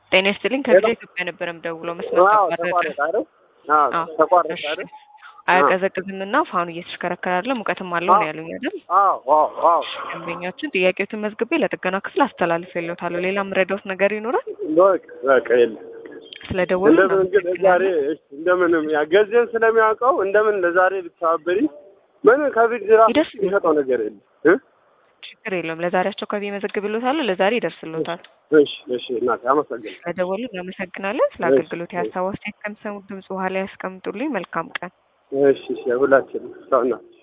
ጤና ይስጥልኝ ከዚህ ኢትዮጵያ ነበር የምደውለው መስመር ተቋረጠ። አዎ፣ ተቋረጠ እሺ። አይደል? አያቀዘቅዝም እና ፋኑ እየተሽከረከረ አይደለ ሙቀትም አለው ነው ያሉኝ አይደል? አዎ አዎ አዎ። ደንበኛችን ጥያቄዎትን መዝግቤ ለጥገና ክፍል አስተላልፌልዎታለሁ። ሌላ የምረዳዎት ነገር ይኖራል? በቃ በቃ የለም። ስለደወሉ እንደምን ግን ዛሬ እሺ፣ እንደምንም ያ ገዜን ስለሚያውቀው እንደምን ለዛሬ ብትተባበሪ ምን ከፊት ራሱ ይደርስ የሚሰጠው ነገር የለም እ ችግር የለውም። ለዛሬ አስቸኳይ መዘግብልዎታለሁ። ለዛሬ ይደርስልዎታል። እሺ እሺ እናቴ አመሰግናለሁ። ስለደወሉ እናመሰግናለን። ስለ አገልግሎት የሀሳብ አስተያየት ከሚሰሙት ድምጽ በኋላ ያስቀምጡልኝ። መልካም ቀን። እሺ እሺ ሁላችንም ሰው እናት